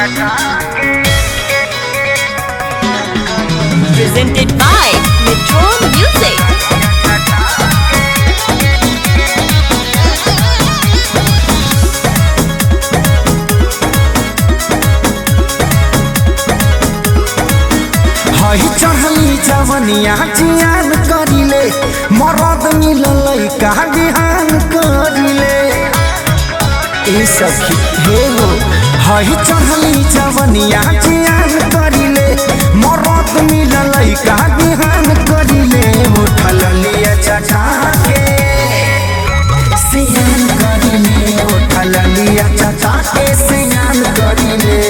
Presented by Metro Music. हई चढ़ली जवनिया जियान करिले मरद मिललै का बिहान करिले ए सखी हे हो हई चढ़ली जवनिया जियान करिले मरद मिललै का बिहान करिले उठल लिया चटा के सियान करिले उठल लिया चटा के सियान करिले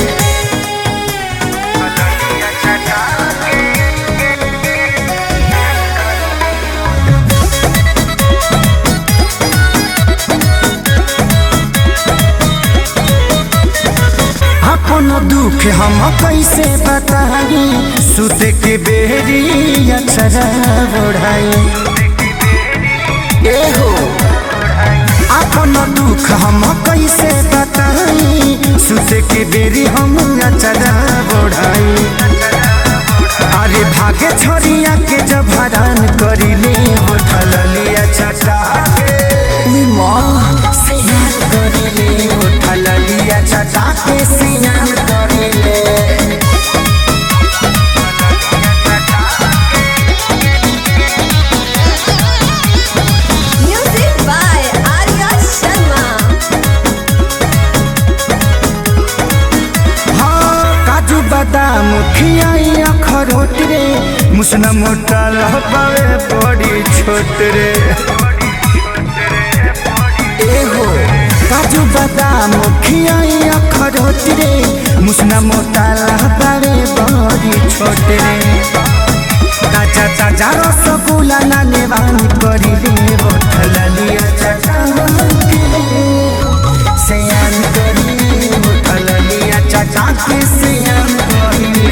अपन दुख हम कैसे बताई सुत के बेरी अक्षरा बढ़ाई ए हो अपन दुख हम कैसे बताई सुत के बेरी हम अक्षरा बढ़ाई अरे भागे छोरिया के जब हरान करिले उठल लिया चटा के माँ सियान करिले उठल लिया चटा के सियान करिले Music by Arya Sharma. हाँ काजू बादाम खियाई अखरोट रे मुसना मोटा लहबावे बड़ी छोट रे ए हो काजू बादाम खियाई अखरोट रे मुसना मोटा लहबावे बड़ी छोट रे ताजा ताजा रसगुल्ला ना नेवान करिले बोतल लिया चटा के सयान करिले बोतल लिया चटा के सयान करिले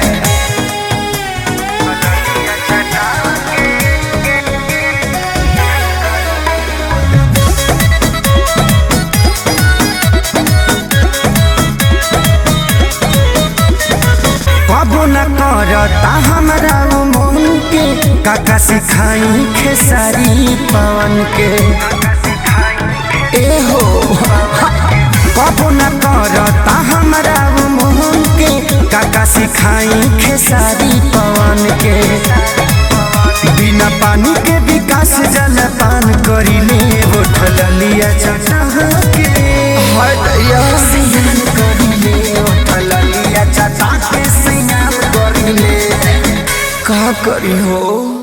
कबो न करता हमरा उ मन के काका सिखाई खेसारी पवन के ए हो कबो न करता हमरा उ मन के काका सिखाई खेसारी पवन के बिना पानी के विकास जल पान करिले उठल लिया चटा के सियान करिले उठल लिया चटा के सियान करिले का करी हो